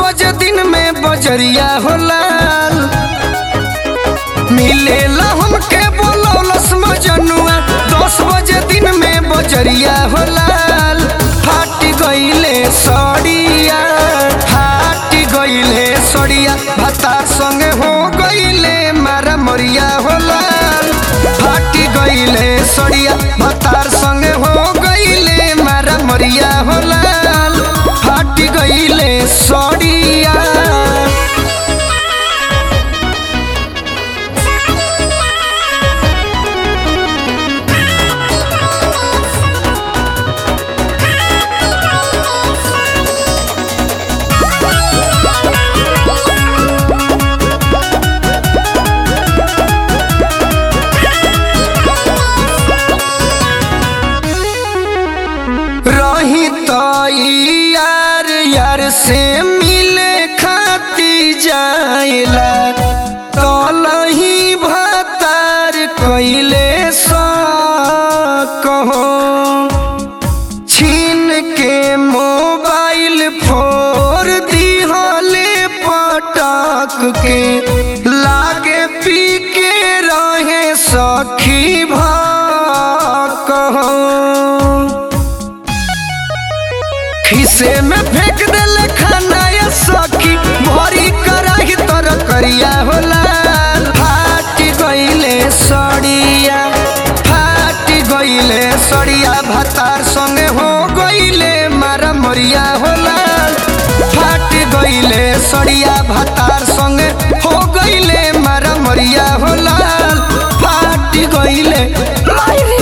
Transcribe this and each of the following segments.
बजे दिन में बजरिया होला मिलेला हमके बोलौलस मजनुआ दस बजे दिन में बजरिया होला फाट गईले सड़िया फाट गईले सड़िया भता संगे हो गईले मारा मरिया होला फाट गईले सड़िया भतार संगे हो गईले मारा मरिया होला फाट गईले सड़िया रही तो यार यार से मिले खाती जाइला तलही भतार कैले सा कहो छीन के मोबाइल फोर दिहले पटक के लागे पी के रहे सखी भा कहो खिसे में फेंक देले खाना या सखी भरी कराही तर करिया होला फाट गईले सड़िया फाट गईले सड़िया भतार संगे हो गईले मारा मरिया होला फाट गईले सड़िया भतार संगे हो गईले मारा मरिया होला फाट गईले मायरी।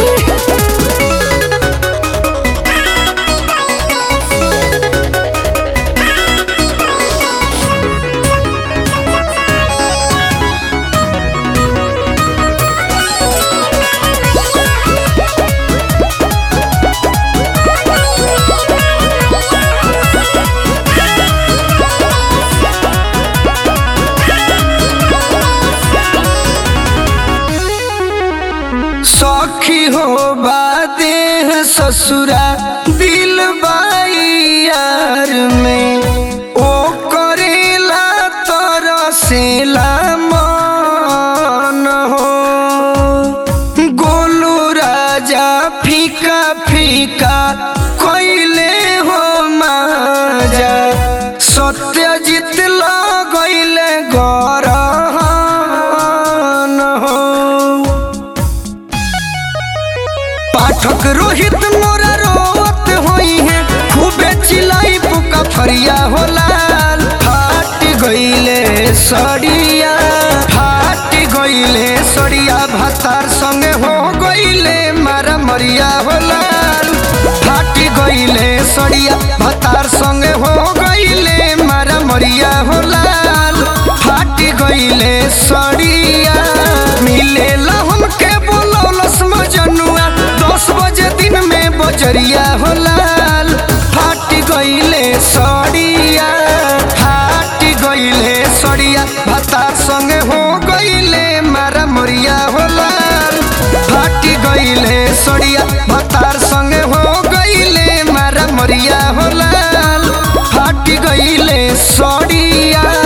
सखी हो बादेह ससुरा दिल बाई यार में ओ करेला तरसेला मन हो गोलू राजा फीका फीका कैले हो माजा सत्यजित लगैले गरहन हो पाठक रोहित मोरा रोवत होई है खूबे चिलाई पुका फरिया होला फाट गईले सड़िया फाट गईले सड़िया भतार संगे हो गईले मारा मरिया होला फाट गईले सड़िया भतार संगे हो गईले मारा मरिया होला फाट गईले सड़िया मिलेला हमके बोलौलस मजनुआ दस बजे दिन में बजरिया होला फाट गईले सड़िया फाट गईले सड़िया भतार संगे हो गईले मारा मरिया होला फाट गईले सड़िया भतार संगे हो गईले मारा मरिया होला फाट गईले सड़िया